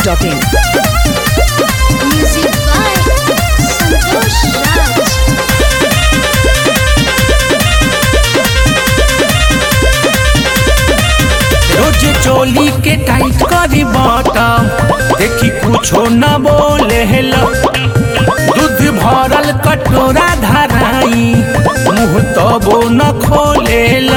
masti.in. Music by Santosh Raj. रोज चोली के tight करी बॉटम देखी कुछो न बोले हेलो दूध भरल कटोरा धराई मुंह तबो न खोलेल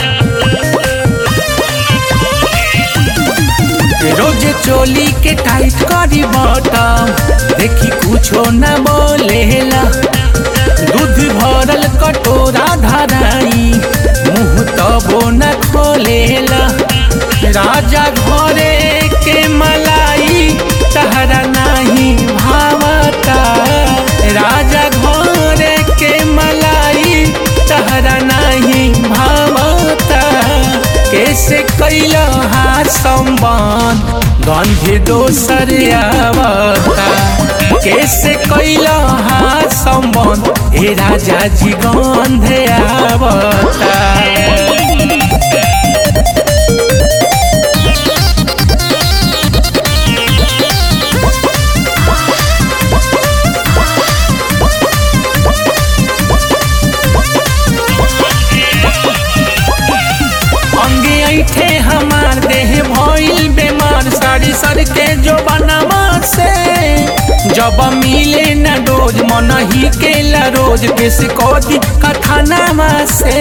रोज चोली के टाइट करी बॉटम देखी कुछो न बोलेला दूध भरल कटोरा धराई मुंह तबो न खोलेला राजा घरे के मलाई तहरा नाही भावता राजा घरे के मलाई तहरा नहीं भावता कैसे कैल हा संबंध गंध दोसर आवता कैसे कैल हा संबंध हे राजा जी गंध आवता अंगे ऐठे हमार देह भइल बेमार साड़ी सर के जो बनवा से जब मिले न डोज मन ही के ला रोज पेश कदी कथानामा से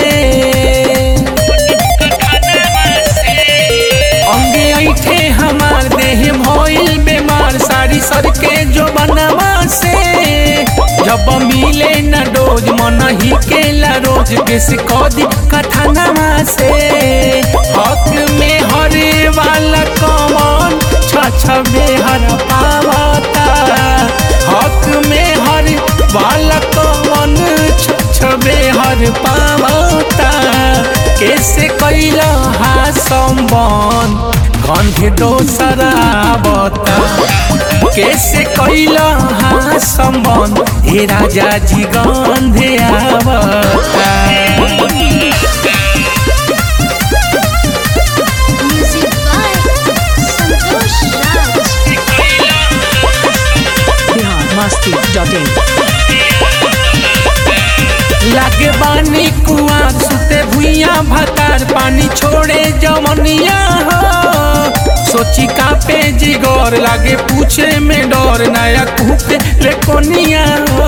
अंगे ऐठे हमार देह भइल बेमार साड़ी सर के जो बनवा से जब मिले न डोज मन ही के ला रोज पेश कदी कथानामा से हक में हरे वाला कमन छछबे हर पावता हक में हर वाला कमन छछबे हर पावता कैसे कैला हा संबंध गंध दोसर आवता कैसे कैला हा संबंध हे राजा जी गंध आवता Music by Santosh Raj. Bihar masti.in. लागे बानी कुआं सुते भुइया भतार पानी छोड़े जमनिया हो सोची का पे जिगोर लागे पूछे में डर नया कुके ले कोनिया हो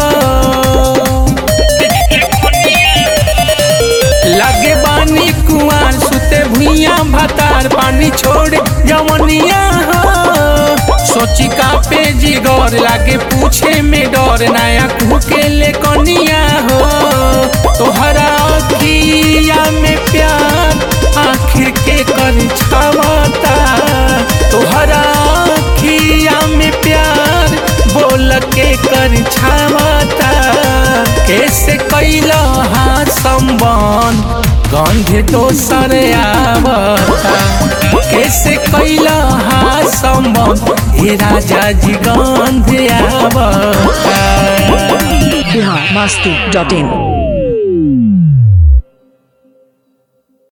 लागे बानी कुआं सुते भुइया भतार पानी छोड़े जमनिया हो सोची का पे जिगोर लागे पूछे में डर नया कुके ले कोनिया हो तोहरा अखिया में प्यार आखिर के कर छावता तोहरा अखिया में प्यार बोल के कर छावता कैसे कैला हा संबंध गंध दोसर आवता कैसे कैला हा संबंध हे राजा जी गंध आवता Bihar masti.in.